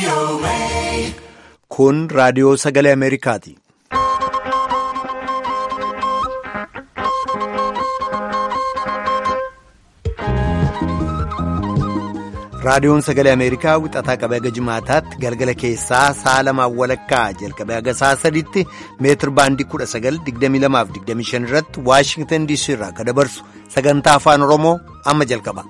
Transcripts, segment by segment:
Kun raadiyoo sagalee Ameerikaati. Raadiyoon sagalee Ameerikaa wixataa qabee haga jimaataatti galgala keessaa sa'a lamaan walakkaa jalqabee haga sa'a sadiitti meetir baandii 1922-25 irratti Waashingtan DC irraa kan dabarsu sagantaa afaan Oromoo amma jalqaba.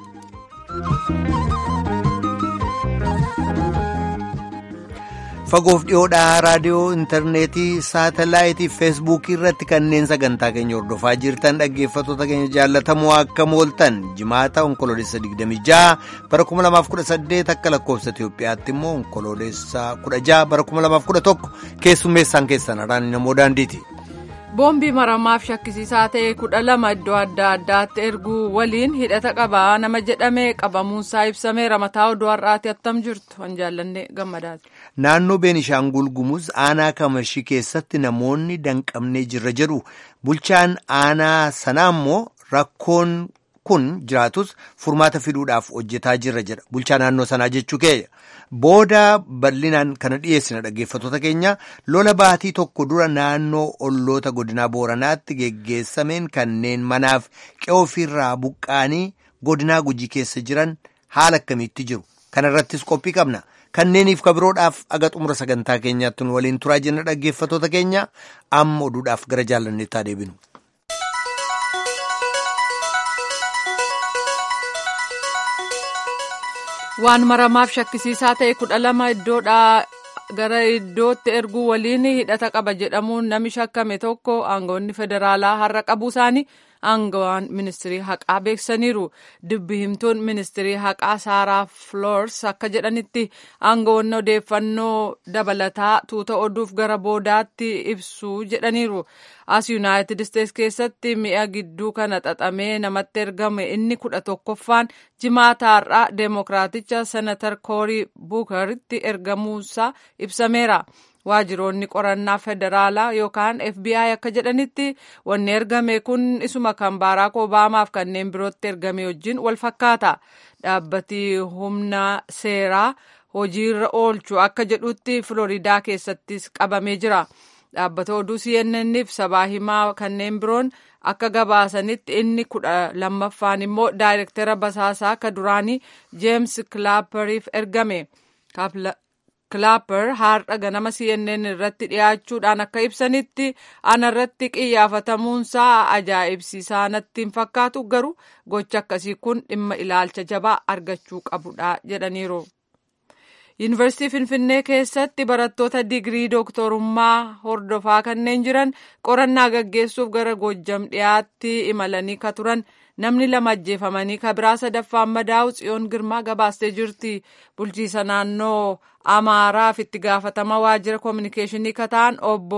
Fagoof dhiyoodhaa raadiyoo intarneetii saatelaayitii feesbuukii irratti kanneen sagantaa keenya hordofaa jirtan dhaggeeffattoota keenya jaallatamoo akka mooltan jimaata onkoloolessa 26 bara 2018 akka lakkoofsa Itoophiyaatti immoo onkoloolessa 16 bara 2011 keessummeessaan keessan araani namoo daandiiti. boombii maramaaf shakkisiisaa ta'e kudha lama iddoo adda addaatti erguu waliin hidhata qabaa nama jedhame qabamuunsaa ibsameera mataa oduu har'aati attam jirtu kan jaallanne gammadaati. Naannoo Beenishaangul Gumuz aanaa Kamashii keessatti namoonni danqamnee jirra jedhu bulchaan aanaa sanaa immoo rakkoon kun jiraatus furmaata fiduudhaaf hojjetaa jirra jedha bulchaa naannoo sanaa jechuu keenya. Booda bal'inaan kana dhiyeessina dhaggeeffattoota keenya lola baatii tokko dura naannoo olloota godinaa booranaatti geggeessameen kanneen manaaf qe'oo ofirraa buqqaanii godinaa gujii keessa jiran haala akkamiitti jiru kana irrattis qophii qabna kanneeniif kabiroodhaaf aga xumura sagantaa keenyaatti nu waliin turaa jenna dhaggeeffattoota keenya amma oduudhaaf gara jaallanneetti adeebinu. waan maramaaf shakkisiisaa ta'e kudha lama iddoodhaa gara iddootti erguu waliin hidhata qaba jedhamuun nami shakkame tokko aangawoonni federaalaa har'a qabuu isaanii aangawaan ministirii haqaa beeksisaniiru dubbi himtuun ministirii haqaa saaraa floors akka jedhanitti aangawoonni odeeffannoo dabalataa tuuta oduuf gara boodaatti ibsu jedhaniiru as yuunaayitid isteets keessatti mi'a gidduu kana xaxamee namatti ergame inni kudha tokkoffaan jimaata har'aa deemokiraaticha senatar koorii buukaritti ergamuusaa ibsameera. waajiroonni qorannaa federaalaa yookaan fbi akka jedhanitti wanni ergame kun isuma kan baaraak obaamaaf kanneen birootti ergame wajjin wal fakkaata dhaabbati humna seeraa hojiirra oolchu akka jedhutti filooriidaa keessattis qabamee jira dhaabbata oduu cnnniif sabaa himaa kanneen biroon akka gabaasanitti inni kudha lammaffaan immoo daayirektara basaasaa akka duraanii jeems kilaapariif ergame kilaapper har'a ganama cnn irratti dhiyaachuudhaan akka ibsanitti ana irratti qiyyaafatamuunsaa ajaa'ibsiisaa natti hin fakkaatu garuu gocha akkasii kun dhimma ilaalcha jabaa argachuu qabudha jedhaniiru. yuunivarsiitii finfinnee keessatti barattoota digirii dooktorummaa hordofaa kanneen jiran qorannaa gaggeessuuf gara goojjam dhiyaatti imalanii ka turan namni lama ajjeefamanii kabiraa sadaffaan madaa'u tsiyoon girmaa gabaastee jirti bulchiisa naannoo amaaraaf itti gaafatama waajjira koominikeeshinii kataan obbo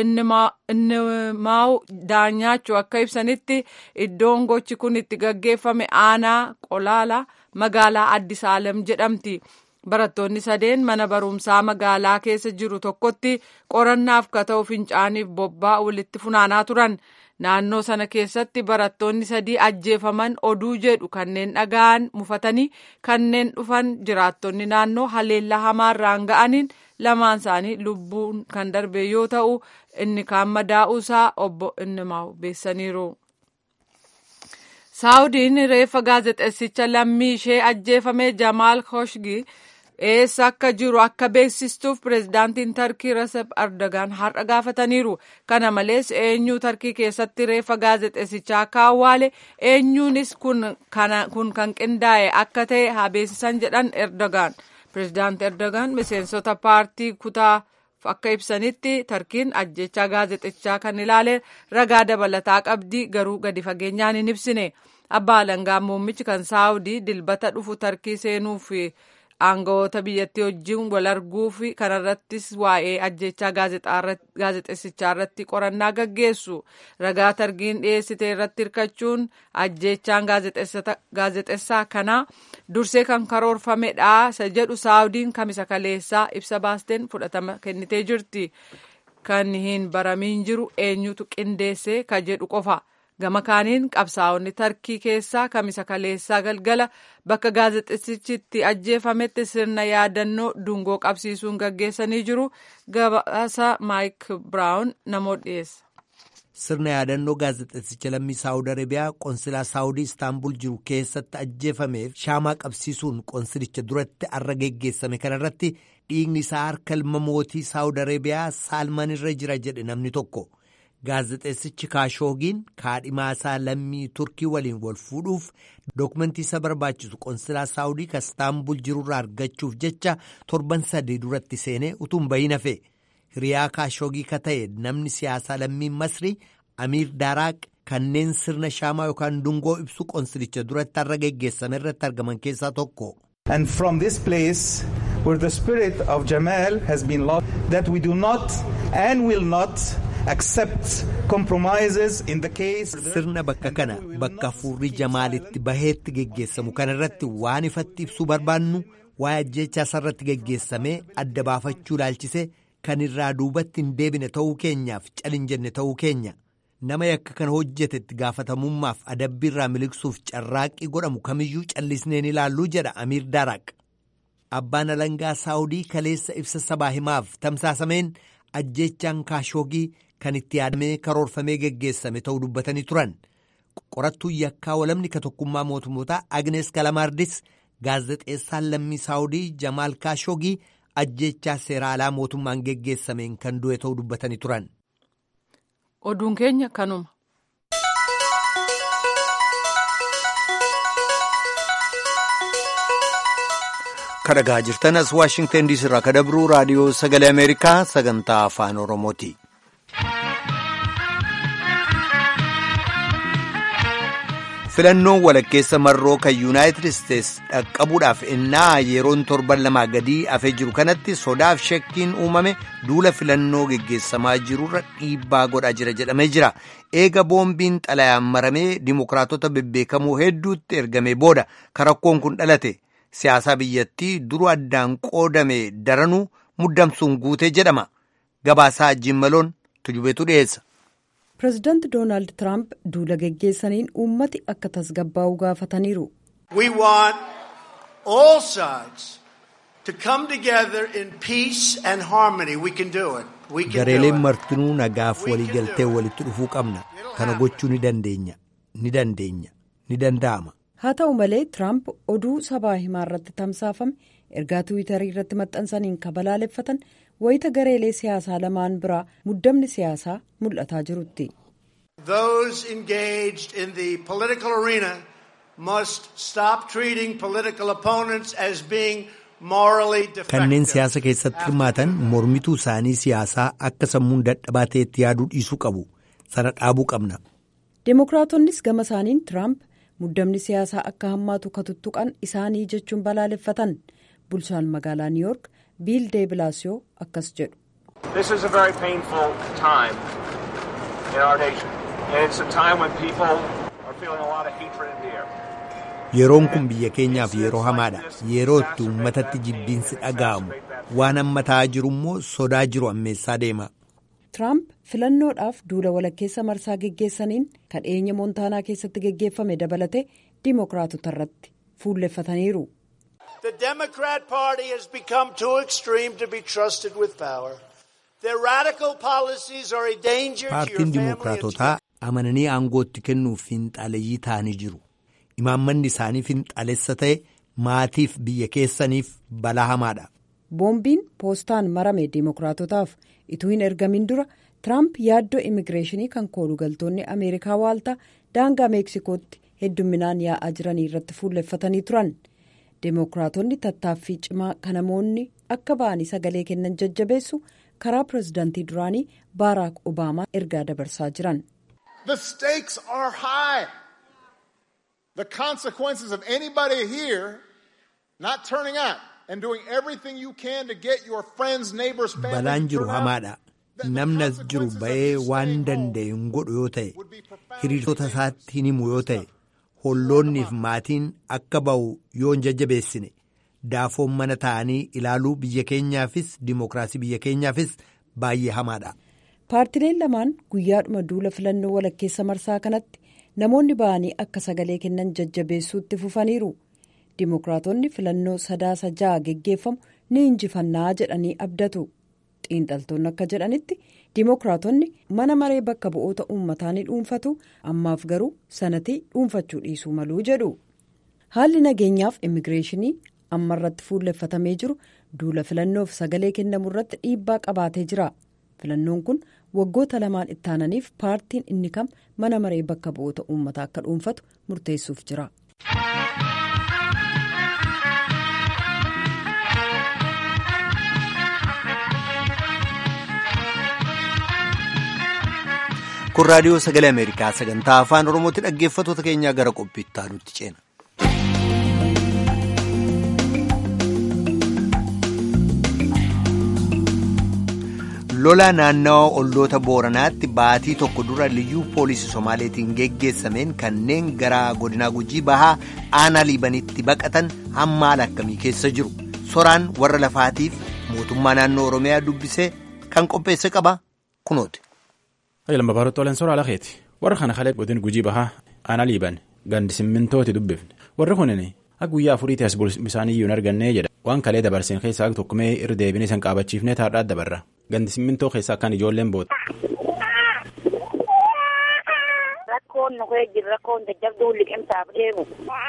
innimaawu daanyaachuu akka ibsanitti iddoon gochi kun itti gaggeeffame aanaa qolaala magaalaa addisaalem jedhamti. barattoonni sadeen mana barumsaa magaalaa keessa jiru tokkotti qorannaaf ka ta'u fincaaniif bobbaa walitti funaanaa turan naannoo sana keessatti barattoonni sadii ajjeefaman oduu jedhu kanneen dhaga'an mufatanii kanneen dhufan jiraattonni naannoo haleellaa hamaarraan ga'aniin lamaan isaanii lubbuun kan darbe yoo ta'u inni kaan madaa'uusaa obbo Innimaawu beessaniiru. saawudiin reeffa gaazexeessicha lammii ishee ajjeefame jamaal khashoggi eessa akka jiru akka beeksistuuf pireezidaantiin tarkii resep ardagaan har'a gaafataniiru kana malees eenyuu tarkii keessatti reeffa gaazexeessichaa akka awwaale eenyuunis kun kan qindaa'e akka ta'e haa beeksisan jedhan erdogaan pireezidaanti erdogaan miseensota paartii kutaa akka ibsanitti tarkiin ajjechaa gaazexichaa kan ilaale ragaa dabalataa qabdi garuu gadi fageenyaan hin ibsine abbaa alangaa muummichi kan saawudii dilbata dhufu tarkii seenuuf aangawoota biyyattii wajjin wal arguuf kanarrattis waa'ee ajjechaa gaazexeessichaa irratti qorannaa gaggeessu ragaa tarkiin dhiyeessite irratti hirkachuun ajjechaan gaazexeessaa kanaa dursee kan karoorfamedha isa jedhu saawudiin kamisa kaleessaa ibsa baasteen fudhatama kennitee jirti kan hin baramiin jiru eenyutu qindeesse ka jedhu qofa gama kaaniin qabsaa'onni tarkii keessaa kamisa kaleessaa galgala bakka gaazexeessichitti ajjeefametti sirna yaadannoo dungoo qabsiisuun gaggeessanii jiru gabaasa maayik biraawun namoota dhiyeessa. sirna yaadannoo gaazexeessicha lammii saawud arabiyaa qoonsilaa saawudii istaanbul jiru keessatti ajjeefameef shaamaa qabsiisuun qoonsilicha duratti arra geggeessame kanarratti dhiigni isaa harka ilma mootii saawud arabiyaa saalman irra jira jedhe namni tokko gaazexeessichi kaashoogiin kaadhimaasaa lammii turkii waliin wal fuudhuuf dookumentii isa barbaachisu qoonsilaa saawudii ka istaanbul jirurraa argachuuf jecha torban sadii duratti seenee utuun bahin hafe. hiriyaa kaashoogii ka ta'e namni siyaasaa lammiin masrii amiir daaraaq kanneen sirna shaamaa yookaan dungoo ibsu qoonsilicha duratti har'a geggeessame irratti argaman keessaa tokko. And from this place where the spirit of Jamal has been lost that we do not and will not accept compromises in the case. Sirna bakka kana bakka hafuurri Jamaalitti baheetti geggeessamu kanarratti waan ifatti ibsuu barbaannu waa'ee ajjechaa isarratti geggeessamee adda baafachuu ilaalchise. Kan irraa duubatti hin deebine ta'uu keenyaaf calin jenne ta'uu keenya nama yakka kana hojjetetti gaafatamummaaf adabbii irraa miliqsuuf carraaqqii godhamu kamiyyuu callisneen ilaalluu jedha Amiir Daaraaq. Abbaan alangaa Saawudii kaleessa ibsa sabaa himaaf tamsaasameen ajjechaan kaashoogii kan itti yaadamee karoorfamee geggeessame ta'uu dubbatanii turan. Qorattuun yakkaa walamni ka tokkummaa mootummootaa Agnes Kalamaardis gaazexeessaan lammii Saawudii Jamaal Kaashoogii. ajjechaa seera alaa mootummaan geggeessameen kan du'e ta'uu dubbatanii turan. Oduun keenya kanuma. Kadhagaa jirtan as Waashingtan diisii irraa ka dabruu raadiyoo sagalee Ameerikaa sagantaa afaan Oromooti. filannoon walakkeessa marroo kan yuunaayitid isteetsi dhaqqabuudhaaf innaa yeroon torban lamaa gadii hafee jiru kanatti sodaaf shakkiin uumame duula filannoo geggeessamaa jirurra dhiibbaa godhaa jira jedhamee jira eega boombiin xalayaan maramee dimokiraatota bebbeekamoo hedduutti ergamee booda karakkoon kun dhalate siyaasaa biyyattii duru addaan qoodame daranuu muddamsuun guutee jedhama gabaasaa jimmaloon tujubeetu dhiyeessa. pireezidaanti doonaald tiraamp duula geggeessaniin uummati akka tasgabbaa'u gaafataniiru. We want all sides to come together in peace and harmony. We can do it. We can gareeleen do it. martinuu nagaaf waliigaltee walitti dhufuu qabna kana gochuu ni dandeenya ni dandeenya ni danda'ama. haa ta'u malee tiraamp oduu sabaa himaa irratti tamsaafame ergaa tiwiitarii irratti maxxansaniin kabalaaleffatan wayita gareelee siyaasaa lamaan biraa muddamni siyaasaa mul'ataa jirutti. Those engaged in the political arena must stop treating political opponents as being morally defective. kanneen siyaasa keessatti hirmaatan mormituu isaanii siyaasaa akka sammuun dadhabaa ta'etti yaaduu dhiisuu qabu sana dhaabuu qabna. Dimookiraatoonnis gama isaaniin tiraamp muddamni siyaasaa akka hammaatu katuttuqan isaanii jechuun balaaleffatan bulchaan magaalaa niiyoork biil deebilaasiyoo akkas jedhu. This is a very painful time in our nation. And it's a time when people are feeling a lot of hatred in the air. Yeroon kun biyya keenyaaf yeroo hamaadha. Yeroo itti uummatatti jibbiinsi dhaga'amu. Waan amma ta'aa jiru immoo sodaa jiru ammeessaa deema. Tiraamp filannoodhaaf duula walakkeessa marsaa geggeessaniin kan dhiyeenya moontaanaa keessatti geggeeffame dabalate dimookiraatota irratti fuulleffataniiru. The Democrat Party has become too extreme to be trusted with power. Their radical policies are a danger to your Paartiin family. and to Dimookiraatotaa amananii aangootti kennuuf finxaaleeyyii ta'anii jiru. Imaammanni isaanii finxaalessa ta'e maatiif biyya keessaniif balaa hamaadha. boombiin poostaan marame dimookiraatotaaf ituu hin ergamin dura tiraamp yaaddoo immigireeshinii kan koolugaltoonni ameerikaa waaltaa daangaa meeksikootti heddumminaan yaa'aa jiranii irratti fuulleffatanii turan dimookiraatonni tattaaffii cimaa kan namoonni akka ba'anii sagalee kennan jajjabeessu karaa pireezidaantii duraanii baaraak obaamaa ergaa dabarsaa jiran. The stakes are high. The consequences of anybody here not turning out and doing everything you can to get your friends, neighbors, family Balaan to jiru turn out, hamaadha. then the Namni as jiru consequences of ba'ee you waan staying danda'e home hin godhu yoo ta'e would be profoundly hiriirtota painful. isaatti hin himu yoo ta'e holloonniif maatiin akka ba'u yoo hin jajjabeessine daafoon mana ta'anii ilaaluu biyya keenyaafis dimookiraasii biyya keenyaafis baay'ee hamaadha. paartileen lamaan guyyaadhuma duula filannoo walakkeessa marsaa kanatti namoonni ba'anii akka sagalee kennan jajjabeessuutti fufaniiru dimookiraatonni filannoo sadaasa ja'a geggeeffamu ni injifannaa jedhanii abdatu xiinxaltoonni akka jedhanitti dimookiraatonni mana maree bakka bu'oota uummataa ni dhuunfatu ammaaf garuu sanatii dhuunfachuu dhiisuu maluu jedhu haalli nageenyaaf immigireeshinii amma irratti fuulleffatamee jiru duula filannoof sagalee kennamu irratti dhiibbaa qabaatee jira filannoon kun waggoota lamaan ittaananiif paartiin inni kam mana maree bakka bu'oota uummataa akka dhuunfatu murteessuuf jira. kun raadiyoo sagalee ameerikaa sagantaa afaan oromootti dhaggeeffattoota keenyaa gara qophiittaa nutti ceena. lola naannawa olloota booranaatti baatii tokko dura liyyuu poolisii somaaleetiin geggeessameen kanneen gara godinaa gujii bahaa aanaa liibanitti baqatan hamma haala akkamii keessa jiru soraan warra lafaatiif mootummaa naannoo oromiyaa dubbisee kan qopheesse qaba kunooti. lamba baarota olan soraa lakeeti warra kana kalee godin gujii bahaa aanaa liiban gandi simmintooti dubbifne warri kunin akka guyyaa afuriitti as bisaaniyyuu hin argannee jedha waan kalee dabarseen keessaa tokkumee irra deebinee san qaabachiifnee taadhaa dabarra gandi simmintoo keessaa akkaan ijoolleen boota. rakkoon nu kee jiru rakkoon jajjabduu liqimsaaf deemu.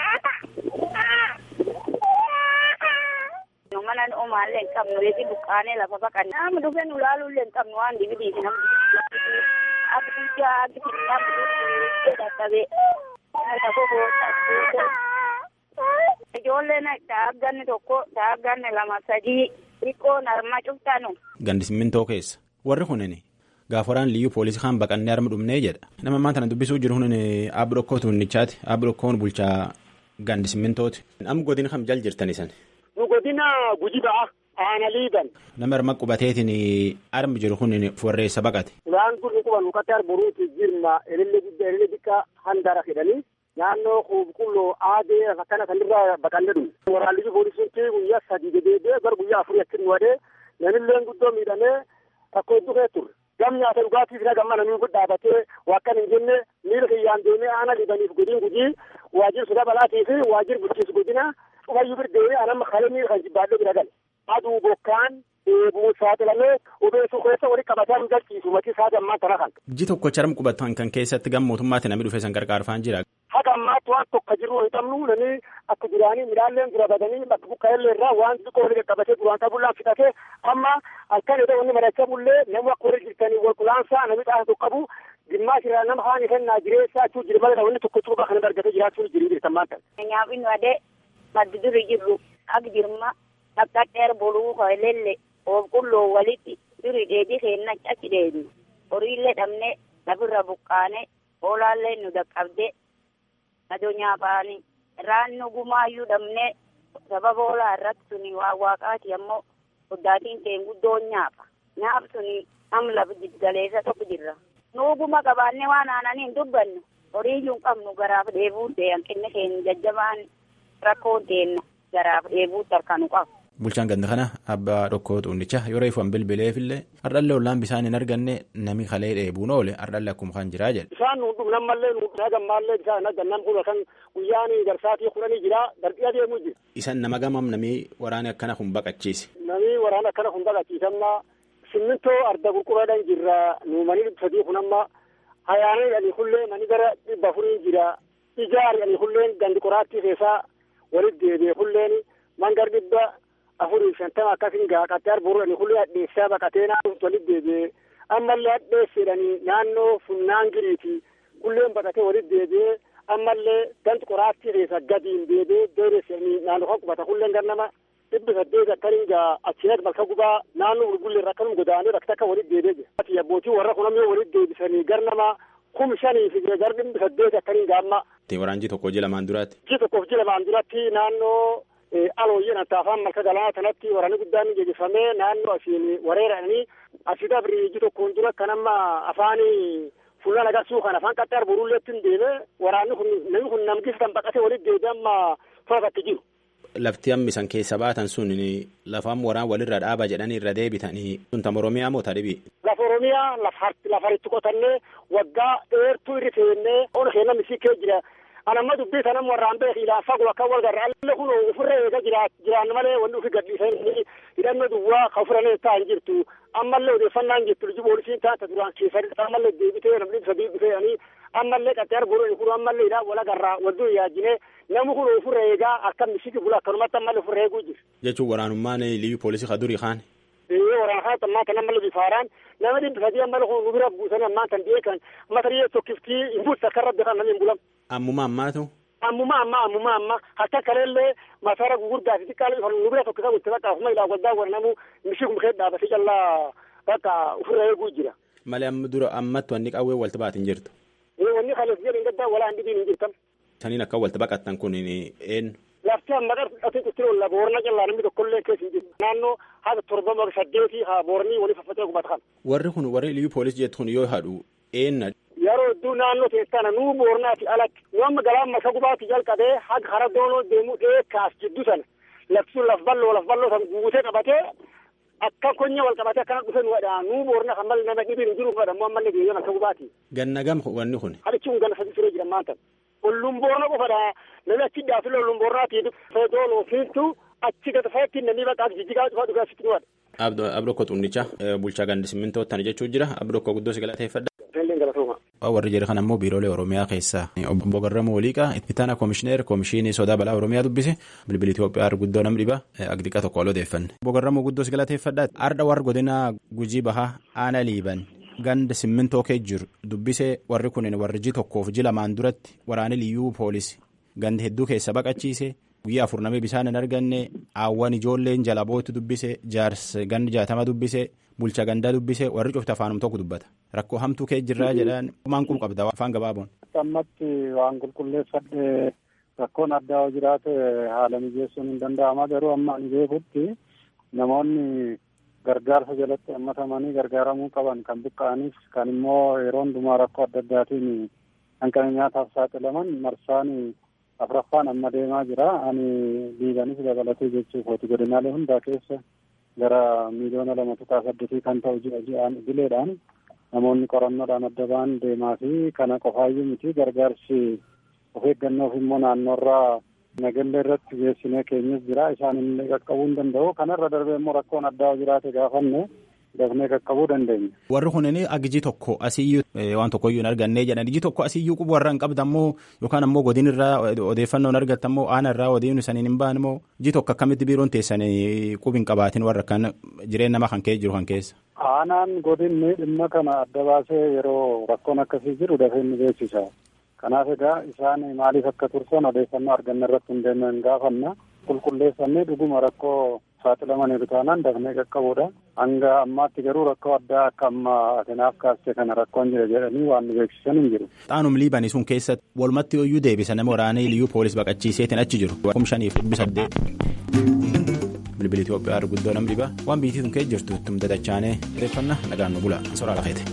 nu mana nu omaallee hin qabnu reefi buqqaanee lafa baqanne nama dhufee nu laaluullee hin qabnu waan dibidiiti namni akka guyyaa akka xiqqaa dadhabee lafa boota ijoolleen daagganni tokko daagganni lama sadii xiqqoon harma cuftanu. Gandi simmintoo keessa warri kunin gaafa waraan liyyuu poolisii kaan baqannee harma dhumnee jedha nama ammaa tana dubbisuu jiru kunin aabbi dhokkoo tuunnichaati aabbi dhokkoon bulchaa gandi simmintooti am godina kam jal jirtani san. nu godina guji ba'a aana liiban. nama harma qubateetiin armi jiru kunin warreessa baqate. Ulaan kun nu quban nuqatti arboruuti jirma elille guddaa elille xiqqaa handara jedhanii naannoo qulqulloo aadee akkana kanirraa baqanne dhume. Waraanni poolisiin guyyaa sadii dedeebee gara guyyaa afurii akkin wadee namilleen guddoo miidhamee rakkoo hedduu kee turre. Gam nyaata dhugaatiif na gamma namni kun dhaabatee wakkan hin jenne miira kiyyaan deemee aana liibaniif godin gujii waajjir suda balaatii fi waajjir bulchiinsa godina cufayyuu birdeewee anamma kalee miira kan jibbaadhee bira gale. Aduu bokkaan eebuu saaxilamee obeessuu keessa walitti qabatee hin galchiisu matii isaa gammaa tana kan. Ji tokko charm qubatan kan keessatti gam mootummaatti namni dhufee san gargaarfaan jira. Haga ammaatti waan tokko jiru hin qabnu namni akka duraanii midhaanleen dura badanii bakka buqqa'ellee irraa waan xiqqoo walitti qabatee duraan qabullaan fixatee amma halkan edda wanni mari'achaa bullee namni akka warri jirtanii wal qulaansaa namni xaasa tokko qabu gimmaas irraa nama haani kennaa jireessaa jechuu jira malee wanni tokko cuuba kana argatee jiraachuu jirii jirtan maanta. Nyaafin wadee maddi duri jirru ak jirma akka dheer boluu hoylelle qulqulloo walitti duri dheedii keenna achi deebi horiillee dhabne lafirra buqqaane hoolaallee nu dhaqqabde adoo nyaafaani raannu gumaayyuu dhabne sababa hoolaa irratti suni waa waaqaati ammoo oddaatiin keen guddoon nyaafa nyaaf suni am lafa jiggaleessa tokko jirra nuuguma qabaanne waan aananii hin dubbannu horiiyyuu hin qabnu garaaf dheebuun ta'e hanqinni keenya jajjabaan rakkoon teenna garaaf dheebuutti harkanu qabu. Bulchaan ganda kana abbaa dhokkoo xuunnicha yeroo ifan bilbileefillee hardhallee ollaan bisaan hin arganne nami kalee dheebuun oole hardhallee akkuma kan jiraa jedhe. Bisaan nu dhugnan mallee nu gammaallee bisaan argannan kun kan guyyaan garsaatii kudhanii jira dardii adeemuu jira. Isan nama gamam namii waraana akkana kun baqachiise. Namii waraana akkana kun baqachiisamna simmintoo arda qurquraadhaan jirra nu manii dhibba sadii kun amma hayaanii dhanii kullee manii gara dhibba afurii jira ijaari dhanii kulleen gandi qoraattii keessaa walitti deebi'e kulleen mangar dhibba afurii shantama akkasin gaaqattee arboruudhani kullee hadheessaa baqatee naannoo walitti deebi'ee ammallee hadheessedhanii naannoo funnaan giriiti kulleen baqatee walitti deebi'ee ammallee ganti qoraattii keessa gadiin deebi'ee deebi'ee naannoo kan qubata kulleen gannama dhibbi saddeet akkanin gaa achiinas bakka gubaa naannoo gurgullee akkanum godaanee bakka takka walitti deebi'ee jira. Abbootii warra kun ammoo walitti deebisanii garnama kum shanii fi gar dhibbi saddeet akkanin gaamma. Waraanji tokko ji lamaan duraatti. Ji tokkoof ji lamaan duratti naannoo alooyyeen anta afaan malka galaanaa kanatti waraanni guddaan geggeeffamee naannoo asiin wareeranii asii dabrii ji tokkoon dura kan amma afaanii fuulaan agarsuu kan afaan qaxxee arboruulleetti hin deeme waraanni kun namni kun namgis kan baqatee walitti deebi'ee amma to'atatti jiru. lafti hammisan keessa baatan sun lafaan waraan walirra dhaaba jedhanii irra deebitanii sun tam oromiyaa moo tadhibi. Lafa oromiyaa lafaritti qotannee waggaa dheertuu irri feennee ona keenya misii kee jira. Anamma dubbii sanam warraan beek ilaan fagoo akka wal garra alle kun ofirra eega jiraan malee wanni ofi gadhiisanii hidhannoo duwwaa ka ofirra ta'an jirtu ammallee odeeffannaan jirtu liji poolisiin taata duraan keessatti ammallee deebitee namni sadii dhufeeyanii ammallee qaxxeer godhani kun ammallee hidhaan wal garraa wadduu yaajine namni kun ofirra eegaa akka misiki bula akkanumatti ammallee ofirra eeguu jiru. Jechuun waraanummaan liyyuu poolisii ka durii kaan. Waraana kaan ammaa tan ammallee bifaaraan nama dhibbi sadii ammallee kun nu bira buusanii ammaa tan beekan matarii tokkiftii hin buutu akka rabbi kan namni hin bulamu. Ammuma ammaatu. Ammuma amma ammuma amma akka kaleellee masaara gugurdaa fi xiqqaa nu bira tokko kan itti bakka ofuma ilaa goddaa waranamu mishii kun kee dhaabatee callaa bakka ofirra eeguu jira. Malee amma dura ammatti wanni qawwee walta baatin jirtu. Wanni kalees jedhin gaddaa walaa hin dhibiin hin jirtan. Saniin akka walta baqattan kun eenyu. Lafti amma qarqatee itti olla boorna callaa namni tokkollee keessa hin jiru. Naannoo haga torba saddeetii haa boornii walii faffatee gubata kan. Warri kun warri liyyuu poolisii jettu kun yoo haadhu eenna. Yeroo hedduu naannoo teessana nuu boornaati alatti nu amma galaan masa gubaatti jalqabee haga hara doonoo deemuu dheekkaas jiddu sana lafti sun laf balloo laf balloo san guutee qabatee akka konya wal qabatee akkana dhufe nu wadhaa nuu boorna kan malee nama dhibiin hin jiru fadha ammoo ammallee deemee masa gubaatti. Ganna gam wanni kun. Hadichi kun ganna sadii firee jira maanta. Olluun boorna qofadha namni achi dhaafile olluun boornaati feedoon ofiitu achi gata feetti namni bakka jijjigaa dhufaa dhugaa sitti nu wadha. Abdokko Xunnicha bulchaa gandi simmintoo tana jechuu jira Abdokko guddoo si galateeffadha. galatuma. Warri jedhe kan ammoo biiroolee Oromiyaa keessaa obbo Garramuu Waliiqaa itti aanaa koomishineer koomishinii sodaa balaa Oromiyaa dubbise bilbili Itoophiyaa guddoo nam dhiba agdiqa tokko wal odeeffanne. Obbo Garramuu guddoo si galateeffadha. Arda warra godina Gujii Bahaa Aana Liiban ganda simmintoo kee jiru dubbise warri kunin warri ji tokkoof ji lamaan duratti waraana liyyuu poolisii ganda hedduu keessa baqachiise. guyyaa afur namee bishaan hin arganne aawwan ijoolleen jala bootu dubbise jaarsa gandi jaatama dubbise bulcha gandaa dubbise warri cufti afaanum tokko dubbata rakkoo hamtuu kee jirraa jedhaan maan kun qabda afaan gabaaboon. ammatti waan qulqulleeffadhe rakkoon addaa jiraate haala mijeessuun hin danda'ama garuu amma ani beekutti namoonni gargaarsa jalatti hammatamanii gargaaramuu qaban kan buqqa'anis kan immoo yeroo hundumaa rakkoo adda addaatiin hanqina nyaataaf saaxilaman marsaan afraffaan amma deemaa jira ani liibanis dabalatee jechuuf hooti godinaalee hundaa keessa gara miiliyoona lama tuqaa saddeetii kan ta'u ji'a ji'aan bileedhaan namoonni qorannoodhaan adda ba'an deemaa fi kana qofaayyuu miti gargaarsi of eeggannoof immoo naannoorraa nagallee irratti geessinee keenyas jira isaan illee qaqqabuu hin danda'u kanarra darbee immoo rakkoon addaa jiraate gaafanne dafnee qaqqabuu dandeenya. Warri kunin agiji tokko asiyyuu waan tokkoyyuu hin argannee jedhan iji tokko asiyyuu quba warra hin qabda ammoo yookaan ammoo godin irraa odeeffannoo hin argatta ammoo aana irraa odeeffannoo saniin hin baan immoo iji tokko akkamitti biiroon teessan qubi hin qabaatin warra kan jireenya nama kan kee jiru kan keessa. Aanaan godinni dhimma kana adda baasee yeroo rakkoon akkasii jiru dafee ni beeksisa. Kanaaf egaa isaan maaliif akka tursan odeeffannoo arganne irratti hundeeffannee hin gaafanna qulqulleessannee dhuguma rakkoo saaxilamaniiru taanaan dafnee qaqqabuudha. Hanga ammaatti garuu rakkoo addaa akka amma atinaaf kaastee kana rakkoon jira jedhanii waan nu beeksisan hin jiru. Xaanum liibanii sun keessatti walumatti yooyyuu deebisa nama waraanee liyyuu poolis baqachiiseetiin achi jiru. Kum shaniif dhibbi saddeet. Bilbili Itoophiyaa arguddoo nam dhiba waan biitii sun kee jirtu ittum dadachaanee odeeffannaa nagaan nu bula soraa lafeete.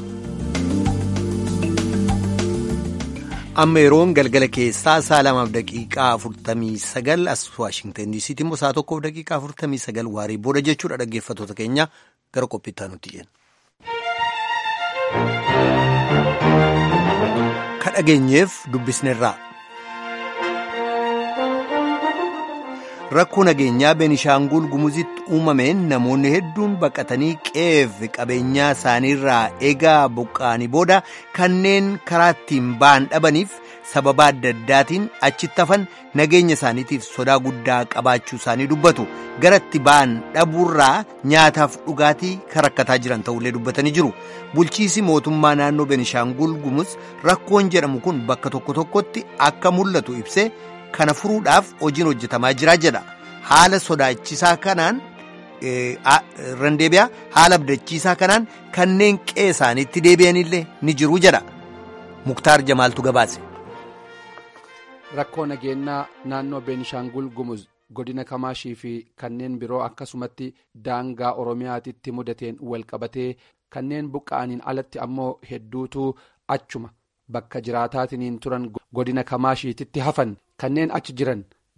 amma yeroon galgala keessaa sa'a lamaaf daqiiqaa afurtamii sagal as waashingtan diisiitti immoo sa'a tokkoof daqiiqaa afurtamii sagal waarii booda jechuudha dhaggeeffattoota keenya gara qophiittaa nutti jenna. ka dhageenyeef dubbisnerraa. rakkoo nageenyaa beenishaangul gumuzitti uumameen namoonni hedduun baqatanii qe'eef qabeenyaa isaaniirraa eegaa buqqa'anii booda kanneen karaa ittiin ba'an dhabaniif sababa adda addaatiin achitti hafan nageenya isaaniitiif sodaa guddaa qabaachuu isaanii dubbatu gara itti ba'an dhabuurraa nyaataaf dhugaatii kan rakkataa jiran ta'ullee dubbatanii jiru bulchiisi mootummaa naannoo beenishaangul gumuz rakkoon jedhamu kun bakka tokko tokkotti akka mul'atu ibsee. kana furuudhaaf hojiin hojjetamaa jira jedha haala sodaachisaa kanaan randeebiyaa haala abdachiisaa kanaan kanneen qe'ee isaaniitti deebi'anillee ni jiru jedha muktaar jamaaltu gabaase. rakkoo nageenyaa naannoo beenishaangul gumuz godina kamaashii fi kanneen biroo akkasumatti daangaa oromiyaatitti mudateen walqabatee kanneen buqqa'aniin alatti ammoo hedduutu achuma bakka jiraataatiniin turan godina kamaashiititti hafan. kanneen achi jiran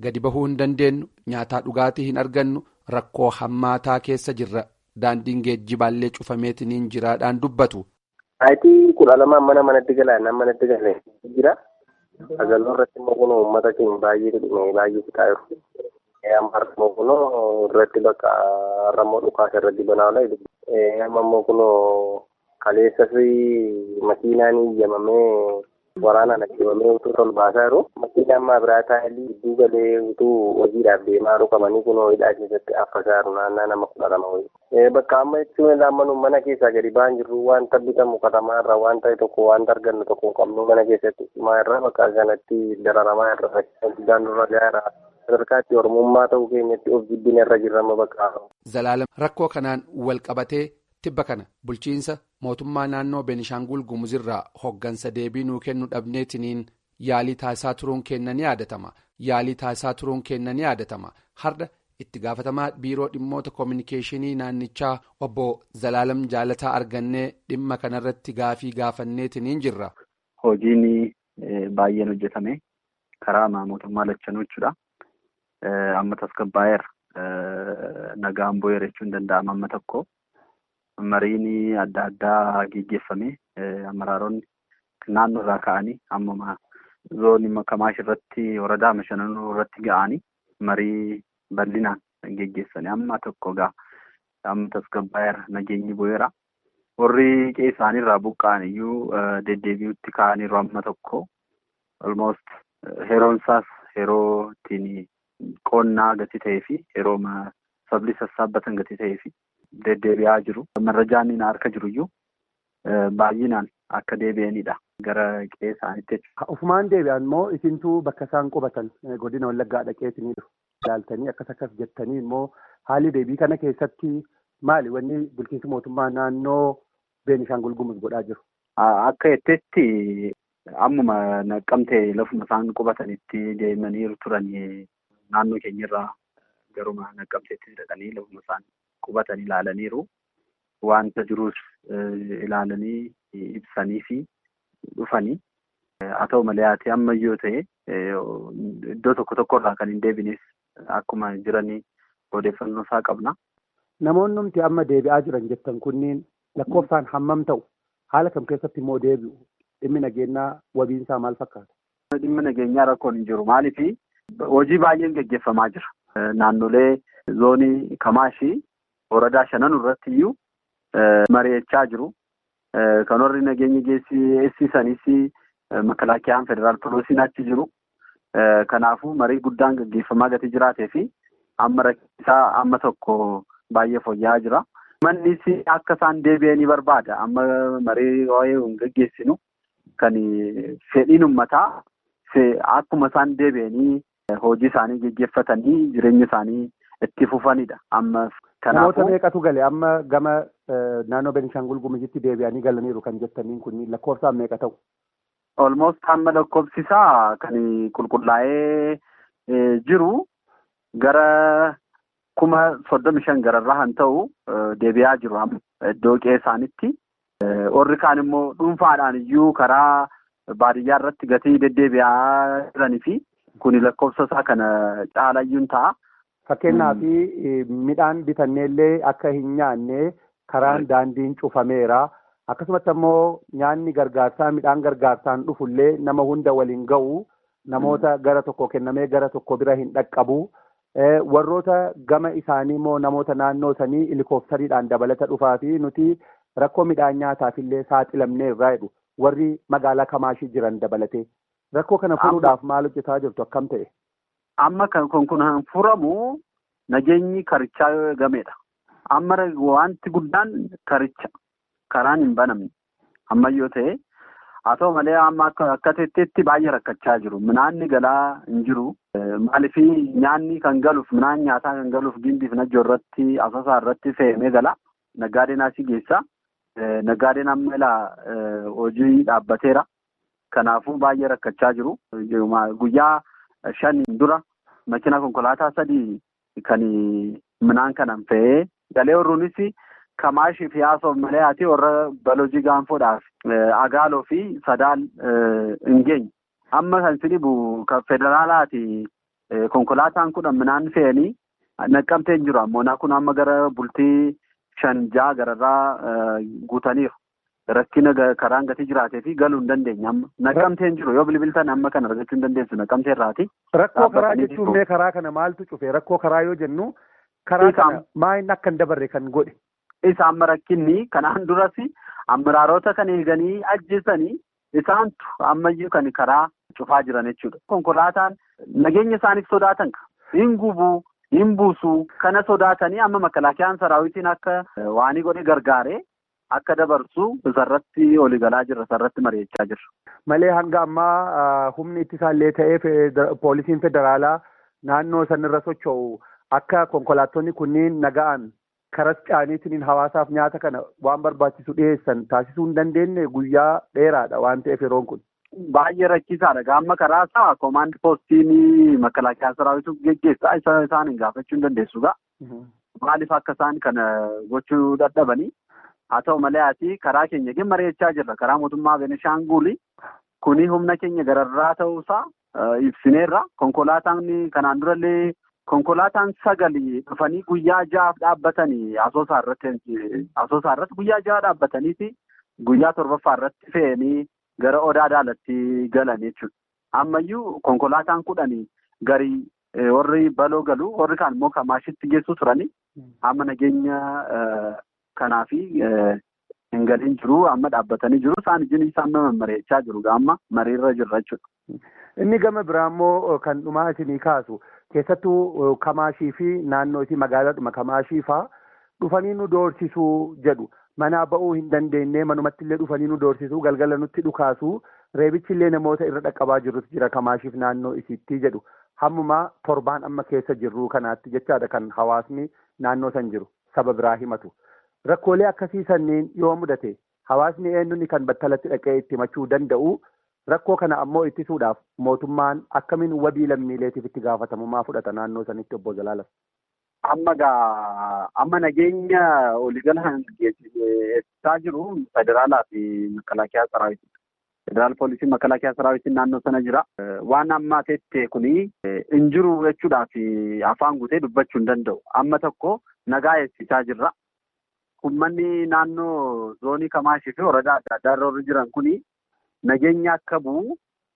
gadi bahuu hin dandeenyu nyaataa dhugaatii hin argannu rakkoo hammaataa keessa jirra daandiin geejjibaallee cufameetiniin jiraadhaan dubbatu. Saayitii kudha lamaan mana manatti galaan manatti galee jira. Sagaloo irratti immoo kun uummata keenya baay'ee dhimee baay'ee fixaa jiru. Amma immoo kun irratti bakka rammoo dhukaasa irratti banaa oola. Amma immoo kun kaleessas makiinaan iyyamamee waraanaan ajjabamee utuu tol baasaa jiru. Makiinaan maabiraa taa'anii gidduu galee utuu hojiidhaaf deemaa jiru qabanii kun hidhaa keessatti affasaa jiru naannaa nama kudha lama wayii. Bakka amma jechuun laammanuu mana keessaa gadi ba'an jirru wanta bitamu katamaa irraa waan ta'e tokko wanta argannu tokko hin qabnu mana keessatti cimaa irraa bakka kanatti dararamaa irra guddaan dura gaara sadarkaatti ormummaa ta'uu keenyatti of jibbina irra jirrama bakka. Zalaalam rakkoo kanaan wal qabatee tibba kana bulchiinsa mootummaa naannoo Beenishaangul Gumuzirraa hoggansa deebii nuu kennu dhabneetiniin yaalii taasisaa turuun keenya ni yaadatama yaalii taasisaa turuun keenya ni yaadatama har'a. itti gaafatamaa biiroo dhimmoota koominikeeshinii naannichaa obbo Zalaalam Jaalataa argannee dhimma kanarratti gaafii gaafanneetiniin jirra. Hojiin baay'een hojjetame karaa mootummaa lachanuu jechuudha. Amma tasgabbaa'eera nagaan bu'eera jechuun ni danda'ama amma tokko. Mariin adda addaa geggeeffame amaraaronni naannoo irraa ka'anii amma zoonii Kamaash irratti waradaa mashananuu irratti ga'anii marii bal'inaan geggeessanii amma tokko gaa amma tasgabbaa'eera nageenyi bu'eera. Warri qe'ee isaaniirraa buqqa'an iyyuu deddeebi'utti ka'aniiru amma tokko. Almost yeroon isaas yeroo ittiin qonnaa gati ta'ee fi yeroo sabli sassaabbatan gati ta'ee fi deddeebi'aa jiru. Marrajaan harka jiru iyyuu baay'inaan akka deebi'anidha. Gara qe'ee isaaniitti jechuudha. Ufumaan deebi'an immoo isintuu bakka isaan qubatan godina wallaggaa dhaqeetinii dhufu. Ilaaltanii akkas akkas jettanii immoo haalli deebii kana keessatti maali wanni bulchiinsi mootummaa naannoo Beenishaangul Gumuz godhaa jiru? Akka jettetti ammuma naqqamtee lafuma isaan qubatanitti deemanii turan naannoo keenyarraa garuma naqqamteetti dhaqanii lafuma isaan qubatan ilaalaniiru. Wanta jirus ilaalanii ibsanii fi dhufanii. Haa ta'u malee ati ammayyoo ta'e iddoo tokko tokkorraa kan hin deebines akkuma jiranii odeeffannoo isaa qabna. Namoonni nuti amma deebi'aa jiran jettan kunniin lakkoofsaan hammam ta'u haala kam keessatti immoo deebi'u dhimmi nageenyaa wabiinsaa maal fakkaata? Dhimmi nageenyaa rakkoon hin jiru maaliif hojii baay'een gaggeeffamaa jira. Naannolee zoonii Kamaashii woradaa shanan irratti iyyuu mari'achaa jiru. Kan warri nageenya geessisanis makalaakiyaan federaal poolisiin achi jiru. Kanaafuu marii guddaan gaggeeffamaa gati jiraatee fi amma rakkisaa amma tokko baay'ee fooyya'aa jira. Mannis akka isaan deebi'anii barbaada. Amma marii waa'ee hin gaggeessinu kan fedhiin uummataa akkuma isaan deebi'anii hojii isaanii gaggeeffatanii jireenya isaanii itti fufanidha. Amma Namoota meeqatu gale amma gama naannoo Beenishaangul Gumuzitti deebi'anii galaniiru kan jettaniin kun lakkoofsaan meeqa ta'u? Olmost amma lakkoofsisaa kan qulqullaa'ee jiru gara kuma soddomi shan gararraa kan ta'u deebi'aa jiru iddoo qe'ee isaanitti. Warri kaan immoo dhuunfaadhaan iyyuu karaa baadiyyaa irratti gatii deddeebi'aa jiranii fi kuni lakkoofsa isaa kana caalayyuun ta'a. Fakkeenyaaf midhaan bitanneellee akka hin nyaanne karaan daandiin cufameera. Akkasumatti ammoo nyaanni gargaarsaa midhaan gargaarsaan dhufullee nama hunda waliin ga'u namoota gara tokko kennamee gara tokko bira hin dhaqqabu. Warroota gama isaanii immoo namoota naannoo sanii helikooftariidhaan dabalata dhufaa fi nuti rakkoo midhaan nyaataafillee saaxilamnee irraa jedhu warri magaalaa Kamaashii jiran dabalate. Rakkoo kana furuudhaaf maal hojjetaa jirtu akkam ta'e? Amma kan kun furamu nageenyi karichaa gameedha. Amma wanti guddaan karicha. Karaan hin banamne ammayyoo ta'e haa ta'u malee amma akka teetteetti baay'ee rakkachaa jiru. Minaanni galaa hin jiru. Maaliif nyaanni kan galuuf minaan nyaataa kan galuuf gimbiif najjoo irratti asasaa irratti fe'amee gala. Naggaadeen asii geessa. Naggaadeen amma ilaa hojii dhaabbateera. Kanaafuu baay'ee rakkachaa jiru. Guyyaa shan dura makina konkolaataa sadii kan minaan kanan fe'ee galee warruunis. Kamaashii fi haasoo malee ati warra balojii gaanfoodhaaf agaaloo fi sadaal hin geenye. Amma kan sinibu kan federaalaati konkolaataan kudhan midhaan fe'anii naqqamteen jiru ammoo kun amma gara bultii shan ja'a gararraa guutaniiru. Rakkina karaan gatii jiraatee fi galuu hin dandeenye amma naqqamteen jiru yoo bilbiltan amma kana argachuu hin dandeessu naqqamtee irraati. Rakkoo karaa jechuun mee karaa kana maaltu cufe rakkoo karaa yoo jennu karaa kana maayinni akka hin dabarre kan godhe. Isa amma rakkinni kanaan duras amiraarota kan eeganii ajjeesanii isaantu ammayyuu kan karaa cufaa jiran jechuudha. Konkolaataan nageenya isaaniif sodaatan hin gubuu hin buusuu kana sodaatanii amma makalaakiyaan saraawitiin akka waanii godhe gargaaree akka dabarsu isarratti waliigalaa jirra isarratti mari'achaa jirra. Malee hanga ammaa humni ittisaallee ta'ee poolisiin federaalaa naannoo sanirra socho'u akka konkolaattonni kunniin naga'an karas caaniitiin hawaasaaf nyaata kana waan barbaachisu dhiyeessan taasisuu hin dandeenye guyyaa dheeraadha waan ta'eef yeroon kun. Baay'ee rakkisaadha. Gaamma karaa isaa koomaand poostiin makalaakiyaa saraawitu geggeessaa isaan hin gaafachuu hin dandeessu gaa. Maaliif akka isaan kana gochuu dadhabanii? Haa ta'u malee ati karaa keenya gin mari'achaa jirra. Karaa mootummaa Benishaanguli kuni humna keenya gararraa ta'uusaa ibsineerra. Konkolaataan kanaan durallee konkolaataan sagali dhufanii guyyaa ja'aaf dhaabbatanii asoosaa irratti asoosaa irratti guyyaa ja'a dhaabbataniiti guyyaa torbaffaa irratti fe'anii gara odaa daalatti galan jechuudha. Ammayyuu konkolaataan kudhanii garii warri baloo galu warri kaan immoo kamaashitti geessu turanii amma nageenya kanaa fi hin galiin jiru amma dhaabbatanii jiru isaan ijin isaan mari'achaa jiru amma mariirra jirra jechuudha. Inni gama biraa immoo kan dhumaa isinii kaasu keessattuu kamaashii fi naannoo isii magaalaadhuma kamaashii faa dhufanii nu doorsisuu jedhu. Manaa ba'uu hin dandeenye manumatti illee dhufanii nu doorsisuu galgala nutti dhukaasu reebichi illee namoota irra dhaqqabaa jirrutu jira kamaashiif naannoo isiitti jedhu hammumaa torbaan amma keessa jirru kanaatti jechaadha kan hawaasni naannoo san jiru saba biraa himatu. Rakkoolee akkasii sanniin yoo mudate hawaasni eenyuun kan battalatti dhaqee itti himachuu danda'u rakkoo kana ammoo ittisuudhaaf mootummaan akkamiin wabii lammiileetiif itti gaafatamummaa fudhata naannoo sanitti obbo Zalaalam. Amma gaa amma nageenya waliigala eegsisaa jiru federaalaa fi makalaakiyaa saraawiti. Federaal poolisiin makalaakiyaa saraawitiin naannoo sana jira. Waan ammaa teettee kuni hin jiru jechuudhaaf afaan guutee dubbachuu hin danda'u. Amma tokko nagaa eegsisaa jirra. Uummanni naannoo zoonii Kamaashii fi waradaa adda addaa irra jiran kuni nageenya akka bu'u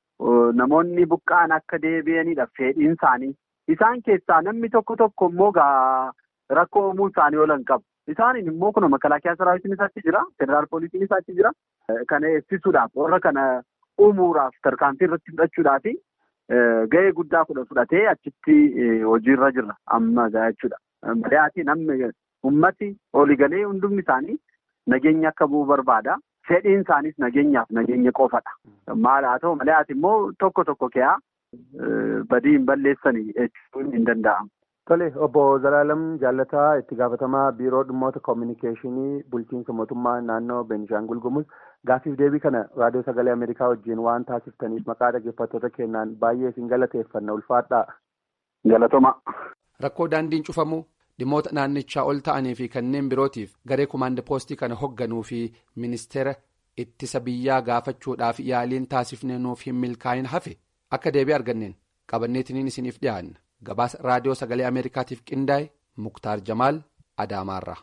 namoonni buqqa'an akka deebi'anidha fedhiin isaanii. Isaan keessaa namni tokko tokko immoo gaa rakkoo uumuu isaanii oolan qabu. Isaaniin immoo kun makalaakiyaa saraawitiin isaatti jira. Federaal poolisiin isaatti jira. Kana eegsisuudhaaf warra kana uumuudhaaf tarkaanfii irratti fudhachuudhaaf gahee guddaa fudhatee achitti hojiirra jirra amma jechuudha. Malee namni ummati oliigalee hundumni isaanii nageenya akka bu'u barbaada. Fedhiin isaaniis nageenyaaf nageenya qofadha. Maal haa ta'u malee ati immoo tokko tokko keeyaa badii hin balleessanii jechuun hin danda'amu. Tole obbo Zalaalam Jaalataa itti gaafatamaa biiroo dhimmoota koominikeeshinii bulchiinsa mootummaa naannoo Beenishaangul Gumuz gaaffiif deebii kana raadiyoo sagalee Ameerikaa wajjin waan taasiftaniif maqaa dhaggeeffattoota keenyaan baay'ee isin galateeffanna ulfaadhaa. Galatoma. Rakkoo daandiin cufamuu dhimmoota naannichaa ol ta'anii fi kanneen birootiif garee kumaanda poostii kana hoogganuu fi ministeera ittisa biyyaa gaafachuudhaaf yaaliin taasifnee nuuf hin milkaa'in hafe akka deebii arganneen qabanneetiniin isiniif dhiyaanna. gabaasa raadiyoo sagalee ameerikaatiif qindaa'e muktaar jamaal adaamaarra.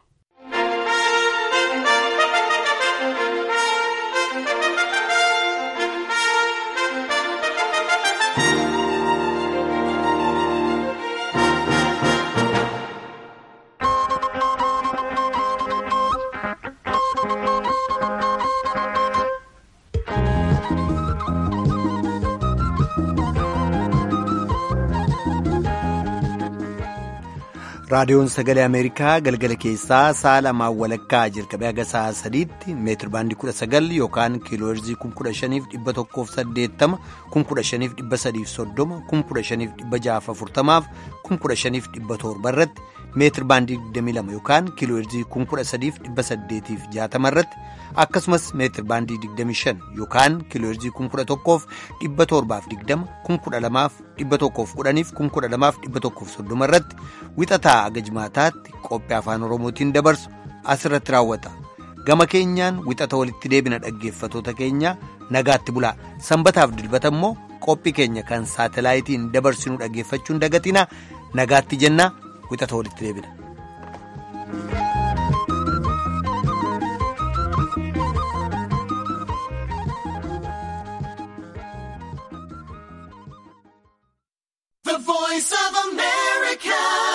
raadiyoon sagalee ameerikaa galgala keessaa sa'a lamaan walakkaa jalqabee haga sa'a sadiitti meetir baandii kudha sagal yookaan kiilooherzii kun kudha shaniif dhibba tokkoof saddeettama kun kudha shaniif dhibba sadiif soddoma kun kudha shaniif dhibba jaaf afurtamaaf kun kudha shaniif dhibba torba irratti meetir baandii digdamii lama yookaan kiilooherzii kun kudha sadiif dhibba saddeetiif jaatama irratti akkasumas meetir baandii digdamii shan yookaan kiilooherzii kun kudha tokkoof dhibba torbaaf digdama kun kudha lamaaf dhibba tokkoof kudhaniif kun kudha lamaaf dhibba tokkoof soddoma irratti wixataa aga jimaataatti qophii afaan oromootiin dabarsu asirratti raawwata gama keenyaan wixata walitti deebina dhaggeeffatoota keenya nagaatti bulaa sanbataaf dilbata immoo qophii keenya kan saatalaayitiin dabarsinu dhaggeeffachuun dagatina nagaatti jenna wixata walitti deebina.